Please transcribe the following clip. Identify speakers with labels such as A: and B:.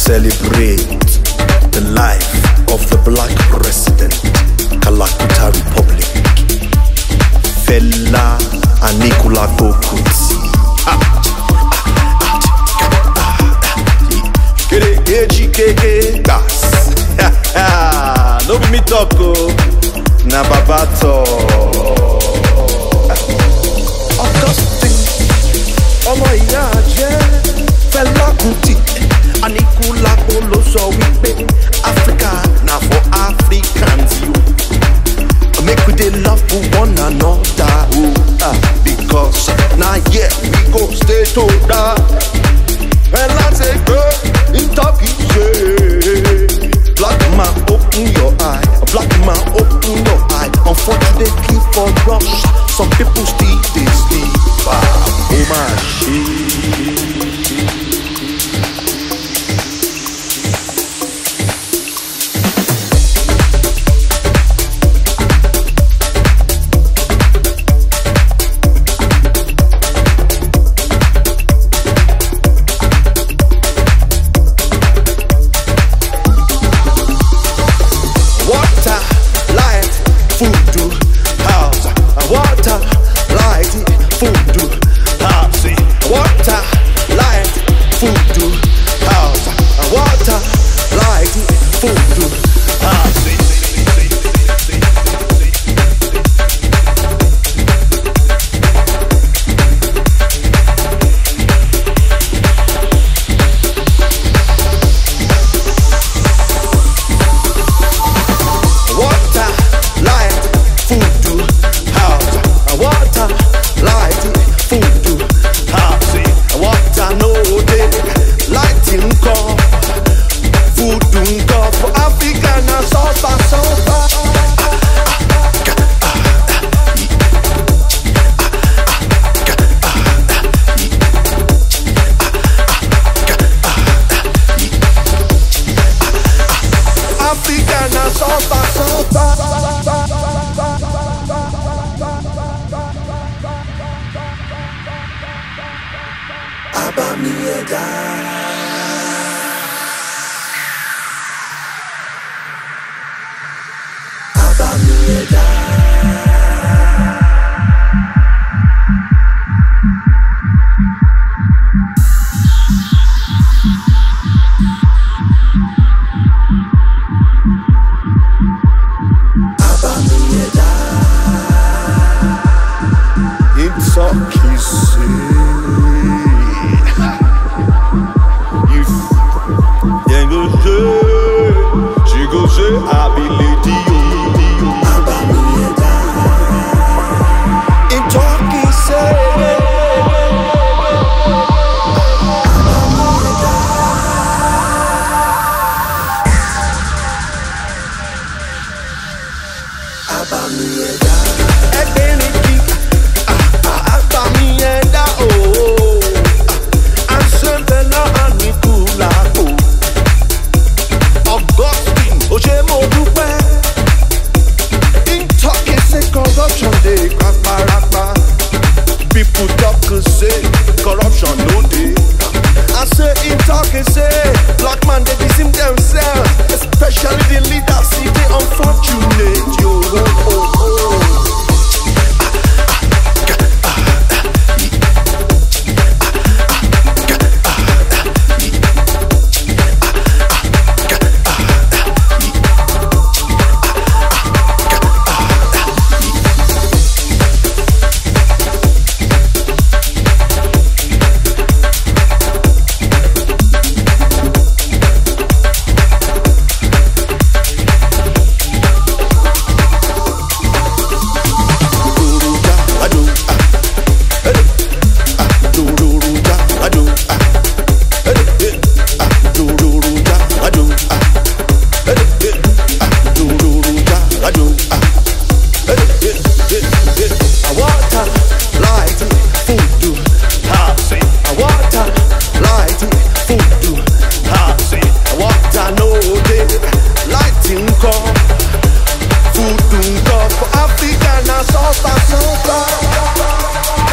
A: celebrate the life of the black president, Kalakuta Republic, Fela Anikula Kuti. Keke gas. No be me talk o, na Baba talk. Augustine, ọmọ ìyá jẹ́ Fẹlá Kútì. Aníkúlápó ló sọ wípé Africa na for Africans yo. Make we dey love one another o. ah, Because na here we go stay to die. Fẹlá ṣe gbé ìtọ́kì ṣe. Black man open your eye, black man open your eye. Unfortunately for us, some people still dey sleep. Ah, oh my shit. Water, light, food, house. Water, light, food, house. Water, light, food, house. Water, light, food, house. Water, light, food, house. Water, light, food, house. Water no dey, light nko, food nko. For Africa na suffer, suffer. Africa na suffer, It's a kissing. You yeah, go say, she go say, I be lady. In talking, say, ẹgbẹ́ ní kí àgbà mi yẹn dá o. àṣẹ̀bẹ̀ náà ní kúlákò. Augustine ó ṣe mo dúpẹ́. in talking say corruption dey paparapa. people talk say corruption no dey. I say in talking say black man dey deceive themselves especially the leaders e dey unfortunate yo. Oh, oh, oh. Water, light, food, house. Water, light, food, house. Water no dey, light nko, food nko. For Africa na suffer, suffer.